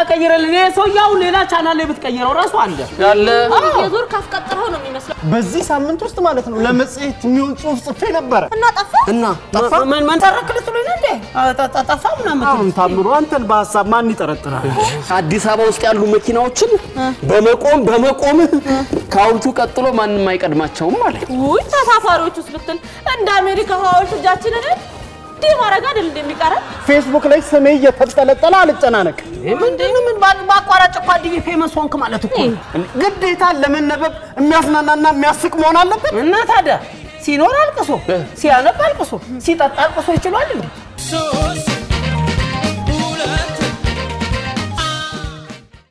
ቀይረልን። ይሄ ሰውዬው ሌላ ቻናል ላይ ብትቀይረው ራሱ አለ ያለ የዞር ካስቀጥረው ነው የሚመስለው። በዚህ ሳምንት ውስጥ ማለት ነው ለመጽሔት የሚሆን ጽሑፍ ጽፌ ነበረ እና ጠፋ። እና ጠፋ። ምን ምን ተረክ ልትሉኝ ነው እንዴ? አ፣ ጠ- ጠ- ጠፋ ምናምን አሁን ታምሩ አንተን በሀሳብ ማን ይጠረጥራል? አዲስ አበባ ውስጥ ያሉ መኪናዎችን በመቆም በመቆም ከሐውልቱ ቀጥሎ ማንም አይቀድማቸውም ማለት ነው። ውይ ተሳፋሪዎች ውስጥ ብትል እንደ አሜሪካ ሐውልት እጃችንን እንዲህ ማድረግ አይደል እንደሚቀረን ፌስቡክ ላይ ስሜ እየተጠለጠለ አልጨናነቅ። ምንድን ነው? ምን ባ- በአቋራጭ እኮ አድዬ ፌመስ ሆንክ ማለት እኮ ነው። ግዴታ ለመነበብ የሚያዝናናና የሚያስቅ መሆን አለበት። እና ታዲያ ሲኖር አልቅሶ ሲያነብ አልቅሶ ሲጠጣ አልቅሶ ይችላል እንዴ? ሶስት